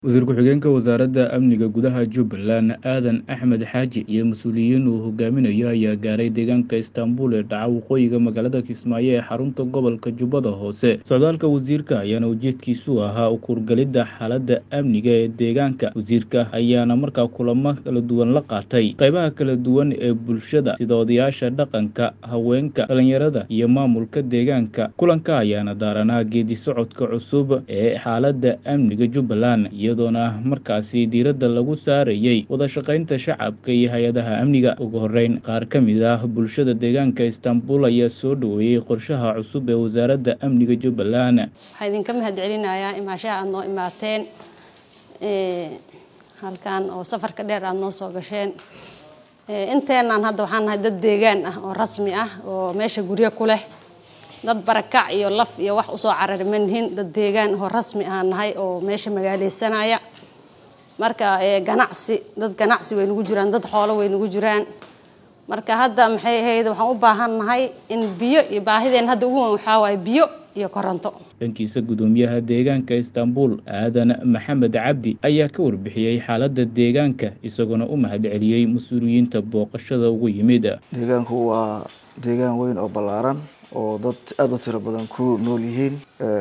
Wasiir ku-xigeenka Wasaaradda Amniga Gudaha Jubbaland Aadan Axmed Xaaji iyo mas'uuliyiin uu hogaaminayo ayaa gaaray deegaanka Istaanbul ee dhaca waqooyiga magaalada Kismaayo ee xarunta gobolka Jubbada Hoose. Socdaalka wasiirka ayaana ujeedkiisu ahaa u kuurgalidda xaaladda amniga ee deegaanka. Wasiirka ayaana markaa kulamo kala duwan la qaatay qaybaha kala duwan ee bulshada sida odayaasha dhaqanka, haweenka, dhalinyarada iyo maamulka deegaanka. Kulanka ayaana daaranaa geedi socodka cusub ee xaaladda amniga Jubbaland iyadoona markaasi diiradda lagu saarayay wada shaqaynta shacabka iyo hay-adaha amniga. Ugu horreyn, qaar ka mid ah bulshada deegaanka Istaanbul ayaa soo dhoweeyay qorshaha cusub ee wasaaradda amniga Jubbaland. waxaa idinka mahad celinayaa imaashaha aad noo imaateen Ee, halkan oo safarka dheer aad noo soo gasheen Ee, inteenaan hadda waxaan nahay dad deegaan ah oo rasmi ah oo meesha guryo ku leh dad barakac iyo laf iyo wax usoo carari ma nihin dad deegaan oo rasmi aan nahay oo meesha magaaleysanaya marka ee, ganacsi dad ganacsi way nagu jiraan dad xoolo way nagu jiraan marka hadda maxay ahayd waxaan u baahan nahay in biyo iyo baahideen hadda ugu weyn waxaa waaye biyo iyo koronto dhankiisa gudoomiyaha deegaanka Istaanbul Aadan Maxamed Cabdi ayaa ka warbixiyey xaaladda deegaanka isagoona u mahad celiyey mas-uuliyiinta booqashada ugu yimid. deegaanku waa deegaan weyn oo ballaaran oo dad aada u tiro badan ku nool yihiin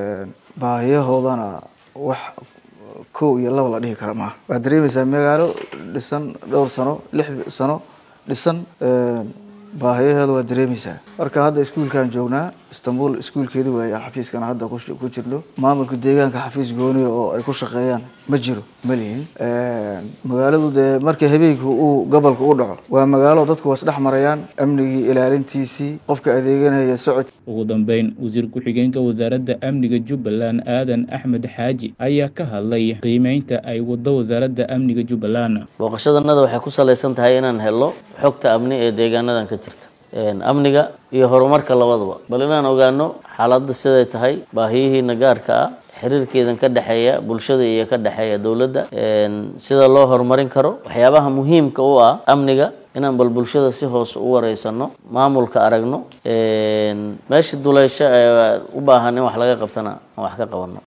baahiyahoodana wax kow iyo laba la dhihi kara maaha waxaad dareemaysaa magaalo dhisan dhowr sano lix sano dhisan baahiyaheeda waad dareemaysaa marka hadda iskuulkan joognaa istanbul iskuulkeedi waaye xafiiskana hadda ku ku jirno maamulka deegaanka xafiis gooniya oo ay ku shaqeeyaan ma jiro ma lihin magaaladu dee markii habeenkii uu gobolka u dhaco waa magaalo dadku waa isdhex marayaan amnigii ilaalintiisii qofka adeeganaya socod ugu dambeyn wasiir ku-xigeenka wasaaradda amniga jubbaland aadan axmed xaaji ayaa ka hadlay qiimeynta ay wado wasaaradda amniga jubbaland booqashadanada waxay ku salaysan tahay inaan helo xogta amni ee deegaanadan ka jirta amniga iyo horumarka labadaba bal inaan ogaano xaaladda siday tahay baahiyihiina gaarka ah xiriirkeedan ka dhexeeya bulshada iyo ka dhexeeya dowladda sida loo horumarin karo waxyaabaha muhiimka u ah amniga inaan bal bulshada si hoose u wareysano maamulka aragno meesha duleysho ee u baahan in wax laga qabtana aan wax ka qabano